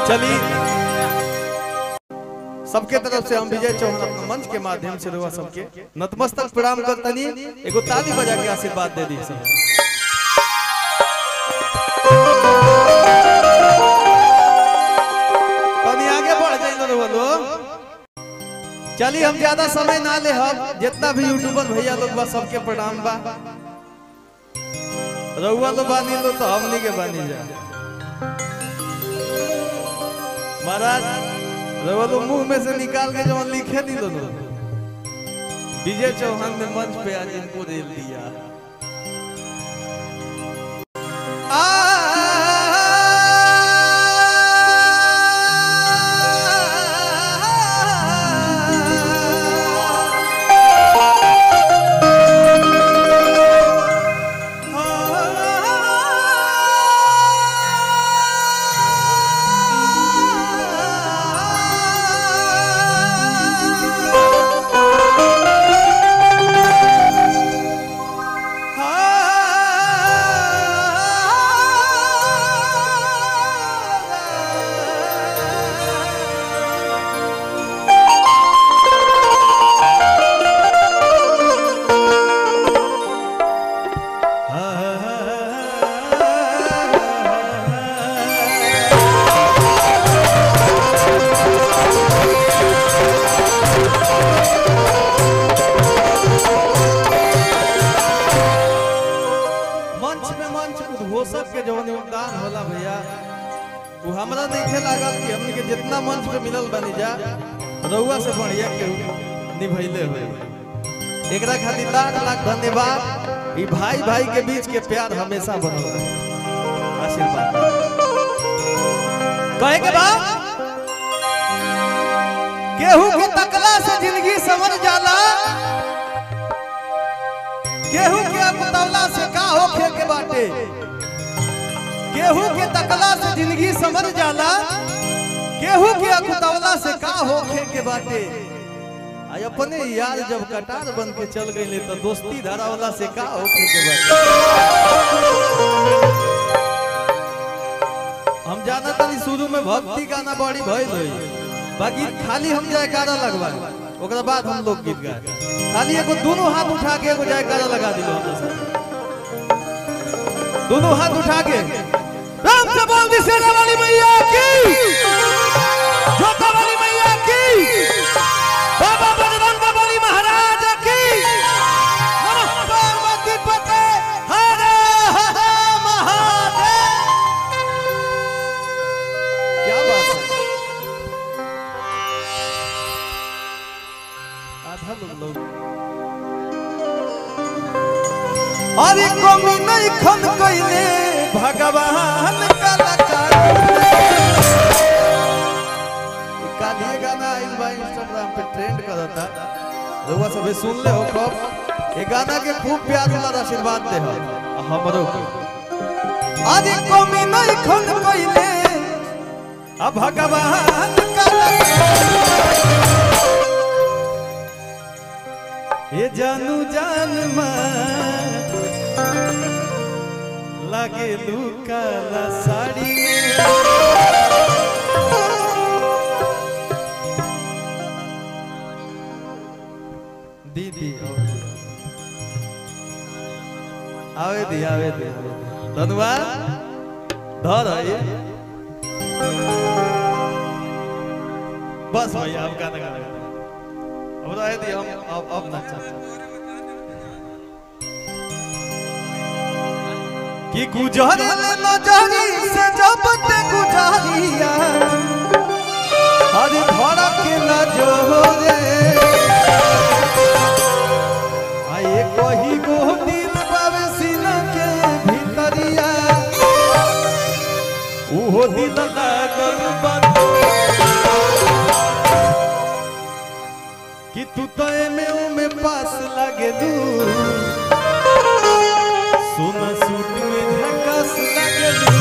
चलिए सबके तरफ से हम विजय चौहान अपना मंच के माध्यम से रहुआ सबके नतमस्तक प्रणाम करतनी एगो ताली बजा के आशीर्वाद दे दी सब तनी आगे बढ़ जाइए रहुआ लोग चलिए हम ज्यादा समय ना ले हम जितना भी यूट्यूबर भैया लोग बा सबके प्रणाम बा रहुआ लोग बानी लो तो हमनी के बानी जा महाराज रहुआ लोग मुंह में से निकाल के जवन लिखे दी दोनों विजय चौहान ने मंच पे आज इनको दे दिया मंच पे मंच उद्घोषक के जवन योगदान होला भैया वो हमरा देखे लागल कि हमनी के जितना मंच पे मिलल बनी जा रउआ से बढ़िया के निभैले हुए एकरा खातिर लाख लाख धन्यवाद ई भाई भाई के बीच के प्यार हमेशा बनल रहे आशीर्वाद कहे के बा केहू के तकला से जिंदगी समझ जाला केहू के अकुतवला से का होखे के बाटे केहू के तकला से जिंदगी समझ जाला केहू के अकुतवला से का होखे के बाटे आई अपने यार जब कटार बन के चल गईले तो दोस्ती धरावला से का होखे के बाटे हम जाना तनी शुरू में भक्ति गाना बड़ी भइल होई बाकी खाली हम जयकारा लगवा ओकरा बाद हम लोग गीत गाए खाली एगो दोनों हाथ उठा के एगो जयकारा लगा दिलो हम सब दोनों हाथ उठा के राम से बोल दी सेना वाली मैया की जोता वाली मैया की बाबा बजरंग बली महाराज की नमः पार्वती पते हर हर महादेव क्या बात है आधा लोग लोग अरे कमी नहीं खन कइले भगवान कलाकार कालिए गाना आइल बा इंस्टाग्राम पे ट्रेंड करता रउआ सब सुन ले हो कब ये गाना के खूब प्यार वाला आशीर्वाद दे हो हमरो के अरे कमी नहीं खन कइले आ भगवान कलाकार ये जानू जान लागे लुकाला साड़ी में दीदी आवे दी आवे दी धन्यवाद धर ये बस भैया अब गाना गाना अब रहे दी हम अब अब ना कि गुजर नजरी से जब ते गुजरिया हर धड़क न जोरे आए कही गो दिल बावे सीना के भीतरिया उहो दिल लागल बन कि तू तो एमे ओमे पास लागे दू सोना सूट में झकास लागे दू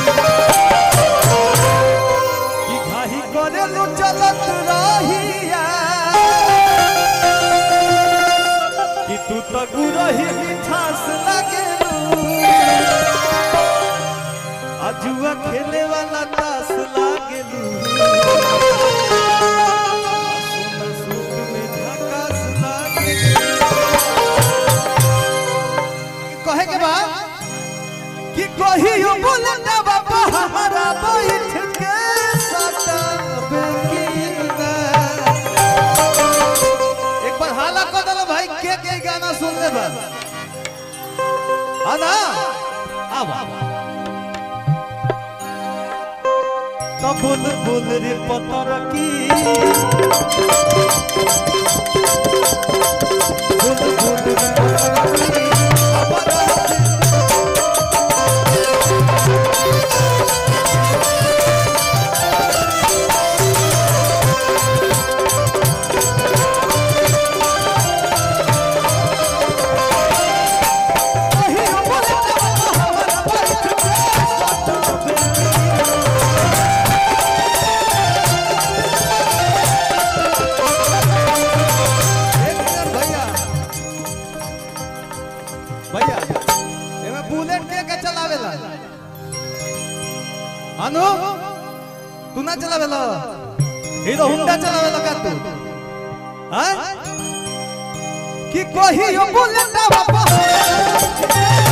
कि घाही करे लो चलत रहिया कि तू तो गुरही मिठास लागे दू आजुआ खेले वाला तास लागेलू सोना सूट में झकास लागेलू कहे के बाद कि कहियो बुलंदा बाबा हमारा बैठ के सतावे कीना एक बार हाला कर दलो भाई के के गाना सुन ले बा हाँ ना अब तो बुल बुल रे पतर की बुल बुल रे पतर की अमर कहियो बुलंदा बाबा हमारा बैठ के सतावे एक मिनट भैया भैया एमे बुलेट के के चलावेला अनु तू ना चलावेला हीरो होंडा चलावेला का तू हैं कि कोही यो बुलेट बाबा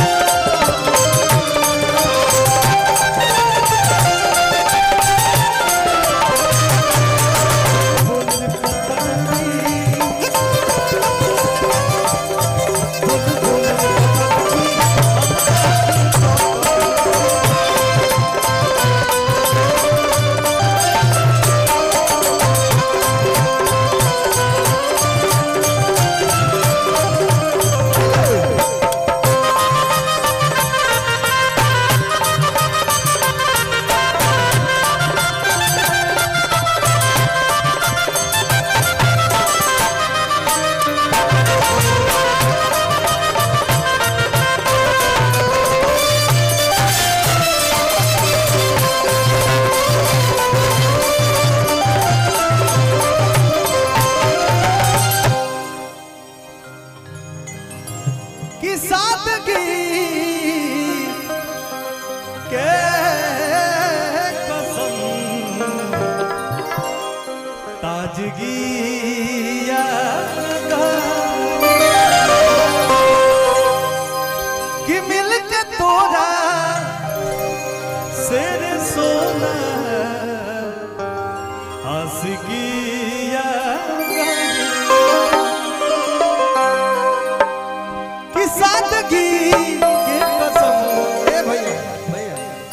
कि सादगी के कसम ताजगी कि मिल के तोरा शेर सोना हंसगी कि सादगी के कसम ए भैया भैया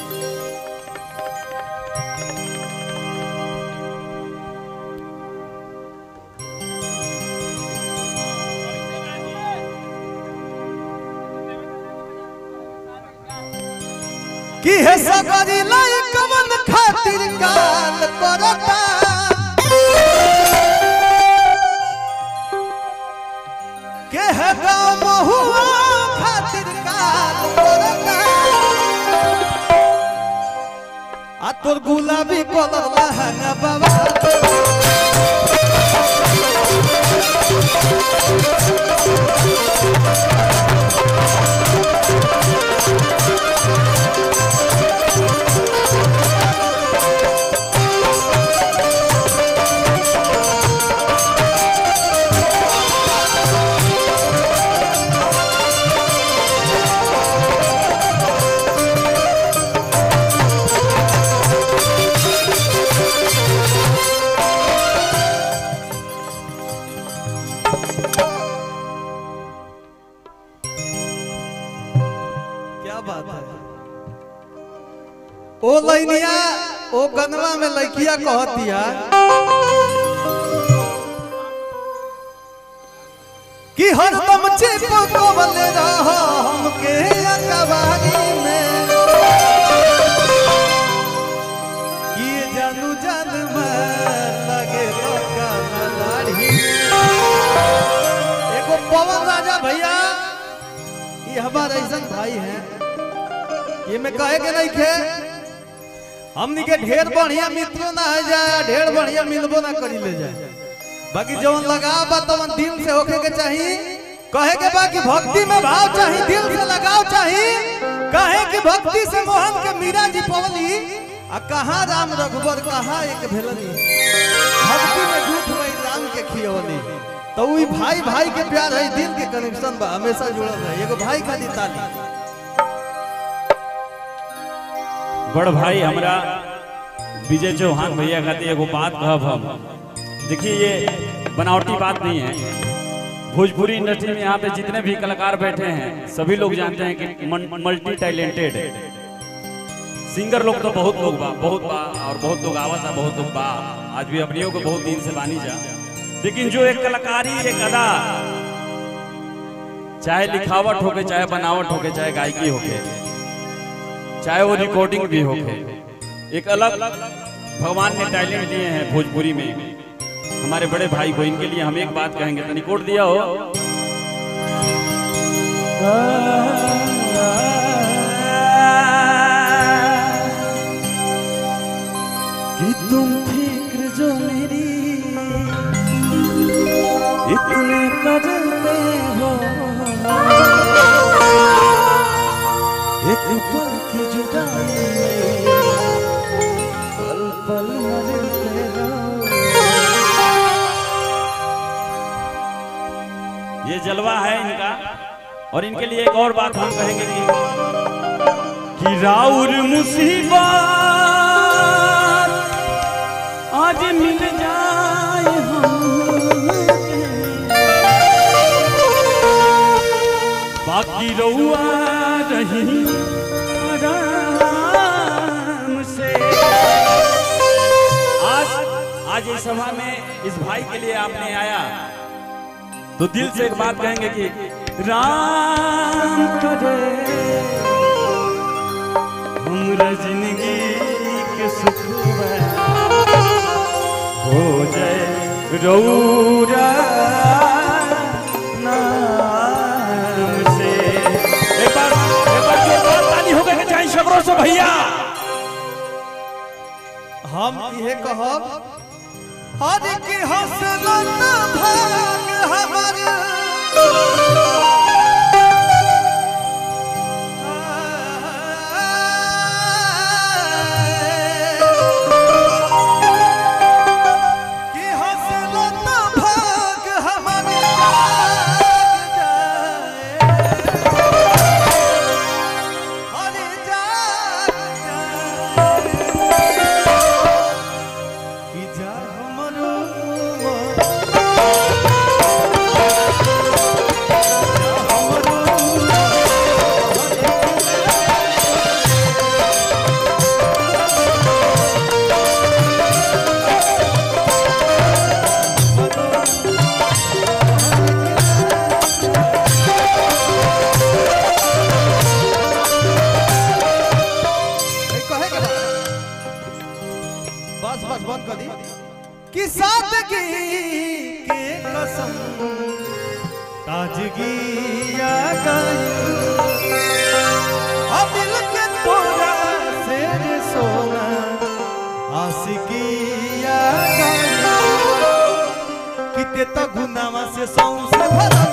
कि हे सगरी लाई कमन खातिर काल करता के है गाँव महुआ खातिर काल करता आ तोर गुलाबी कलर लहंगा बाबा क्या बात है ओ लैनिया ओ गनवा में लड़किया कहतिया कि हरदम चिपकवले रह हमके अकबारी में कि ये जानू जान में लगे लगा दाढ़ी एगो पवन राजा भैया ये हमारा ऐसा भाई है ये मैं कहे के नहीं खे हमनी के ढेर बढ़िया मित्रों ना है जाए ढेर बढ़िया मिलबो ना करी ले जाए बाकी जवन लगा बा तवन दिल से होके के चाहिए कहे के बाकी भक्ति में भाव चाहिए दिल से लगाव चाहिए कहे कि भक्ति से मोहन के मीरा जी पवली आ कहाँ राम रघुबर कहाँ एक भेलनी भक्ति में झूठ वही राम के खियवली तो वही भाई भाई के प्यार है दिल के कनेक्शन बा हमेशा जुड़ल रहे एगो भाई खाली ताली बड़ भाई हमरा विजय चौहान भैया खातिर एगो बात कहब हम देखिए ये बनावटी बात नहीं है भोजपुरी इंडस्ट्री में यहाँ पे जितने भी कलाकार बैठे हैं सभी लोग जानते हैं कि मल्टी टैलेंटेड सिंगर लोग तो बहुत लोग बा बहुत बा और बहुत लोग आवत है बहुत लोग बा आज भी अपनियों को बहुत दिन से बानी जा लेकिन जो एक कलाकारी एक अदा चाहे लिखावट होके चाहे बनावट होके चाहे गायकी होके चाहे वो रिकॉर्डिंग भी होके एक अलग भगवान ने टैलेंट दिए हैं भोजपुरी में हमारे बड़े भाई को इनके लिए हम एक बात कहेंगे तो रिकॉर्ड दिया हो कि तुम फिक्र जो मेरी इतने करते हो एक पल की जुदाई में पल पल मरते हो ये जलवा है इनका और इनके लिए एक और बात हम कहेंगे कि कि राउर मुसीबत आज मिल जाए बाकी रउआ रही आराम से आज आज इस सभा में इस भाई के लिए आपने आया तो दिल से एक बात कहेंगे कि राम करे हमरा जिंदगी के सुख हो जाए रौरा नाम से एक बार एक बार जोरदार ताली हो गए चाहे सबरों से भैया हम इहे कहब हर की हौसला न भाग हमर कि हौसला न भाग हमर जाग जाए। हर जाग जाए। कि जा हमरो कहे के बा? बस बस बंद कर दी कि सादगी के कसम ताजगी आ गई अब दिल के तोरा से रे सोना आशिकी आ गई किते तो गुनावा से सौं से भरा